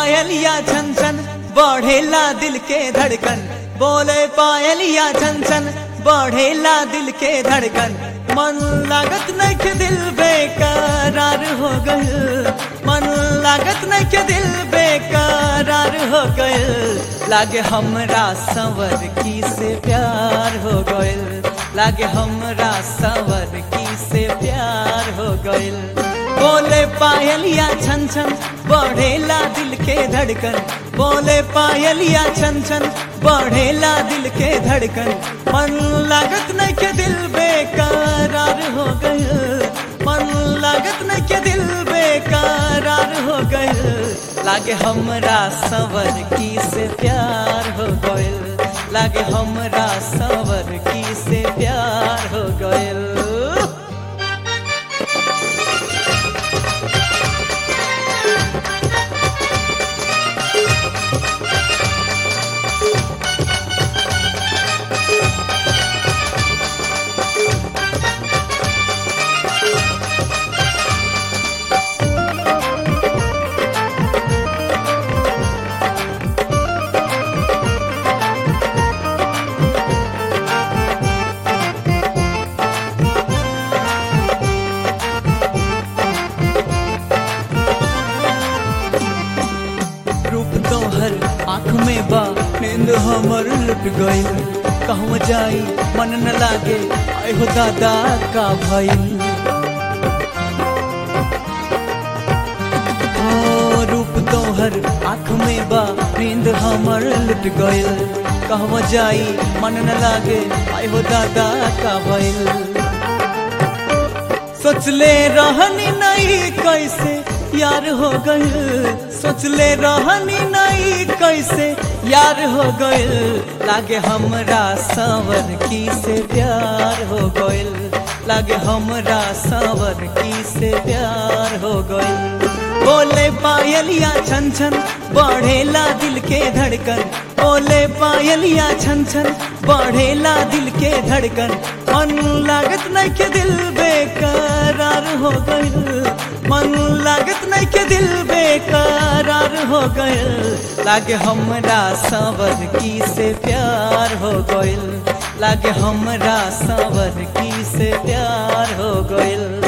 पायलिया छन छन बढ़ेला दिल के धड़कन बोले पायलिया छन छन बढ़ेला दिल के धड़कन मन लागत नहीं के दिल बेकरार हो गए मन लागत नहीं के दिल बेकरार हो गए लागे हमरा संवर की से प्यार हो गए लागे हमरा संवर की से प्यार हो गए बोले पायलिया छन छन बढ़ेला दिल के धड़कन बोले पायलिया छन छन बढ़ेला दिल के धड़कन मन लागत नहीं के दिल बेकरार हो गए मन लागत नहीं के दिल बेकरार हो गए लागे हमरा सवर की से प्यार हो गए लागे हमरा सवर की से प्यार हो गए रूप तोहर आँख में बा नींद हमर लुट गई कहूँ जाई मन न लागे आय हो दादा का भाई ओ रूप तोहर आँख में बा नींद हमर लुट गई कहूँ जाई मन न लागे आय हो दादा का भाई सोचले रहनी नहीं कैसे यार हो गए सोचले रहनी नहीं कैसे यार हो गए लागे हमरा सावर की से प्यार हो गए लागे हमरा सावर की से प्यार हो गए बोले पायलिया छन छन बढ़ेला दिल के धड़कन बोले पायलिया छन छन बढ़ेला दिल के धड़कन मन लागत नहीं के दिल बेकरार हो गए मन लागत नहीं के दिल बेकरार हो गए लागे हमरा सावर की से प्यार हो गए लागे हमरा सावर की से प्यार हो गए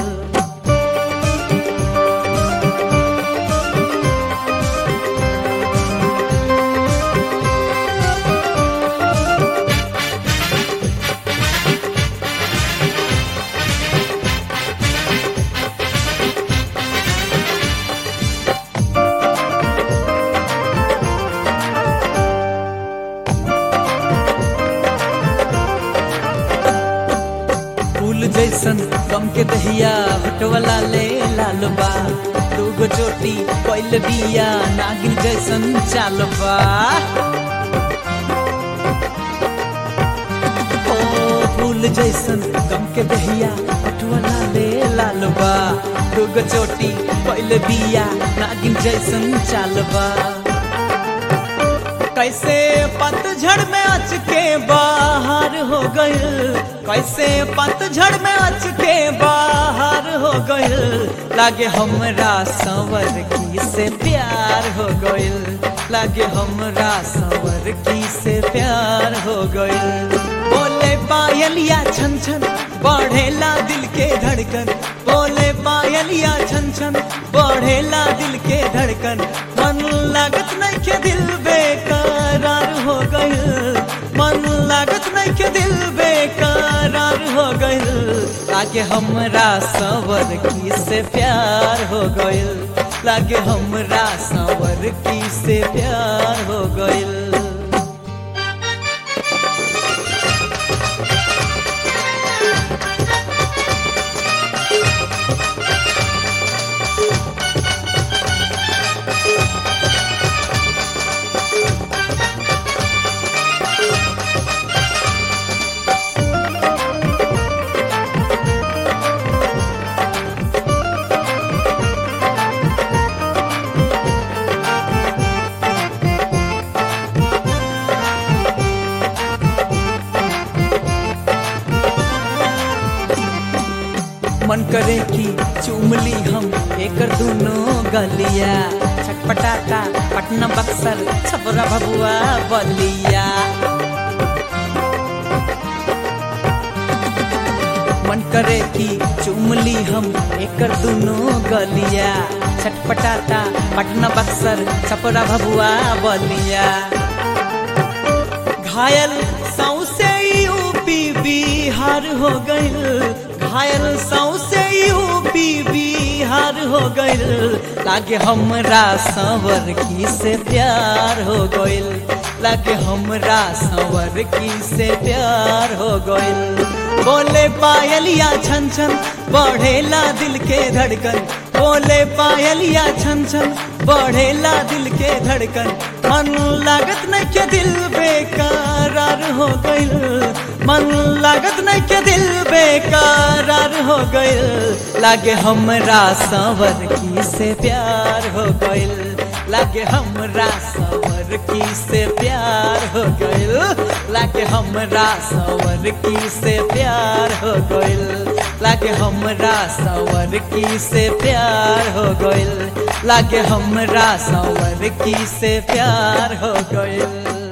फूल जैसन गम के दहिया हटवला ले लाल बा दूगो चोटी कैल बिया नागिन जैसन चाल बा ओ फूल जैसन गम के दहिया हटवला ले लाल बा दूगो चोटी कैल बिया नागिन जैसन चाल बा कैसे पतझड़ में अच के बाहर हो गए कैसे पतझड़ में अच के बाहर हो गए लागे हमरा संवर की से प्यार हो गए लागे हमरा संवर की से प्यार हो गए बोले पायलिया छन छन बढ़ेला दिल के धड़कन बोले पायलिया छन छन बढ़ेला दिल के धड़कन मन लागत नहीं के दिल बेकरार हो गए मन लागत नहीं के दिल बेकरार हो गए लागे हमरा सवर की से प्यार हो गए लागे हमरा सवर की से प्यार हो गए मन करे कि चुमली हम एकर दोनों गलिया छक छटपटाता पटना बक्सर छपरा भबुआ बलिया मन करे कि चुमली हम एकर दुनो गलिया छटपटाता पटना बक्सर छपरा भबुआ बलिया घायल सौसे यूपी बिहार हो गइल घायल सौसे यूपी बिहार हो गइल लागे हमरा संवर की से प्यार हो गइल लागे हमरा संवर की से प्यार हो गइल बोले पायलिया छन छन बढ़ेला दिल के धड़कन बोले पायलिया छन छन बढ़ेला दिल के धड़कन मन लागत न के दिल बेकरार हो गइल मन लागत न के दिल बेकरार हो गइल लागे हमरा संवर की से प्यार हो गइल लागे हमरा संवर की से प्यार हो गइल लागे हमरा संवर की से प्यार हो गइल लागे हमरा संवर की से प्यार हो गइल लागे हमरा संवर की से प्यार हो गइल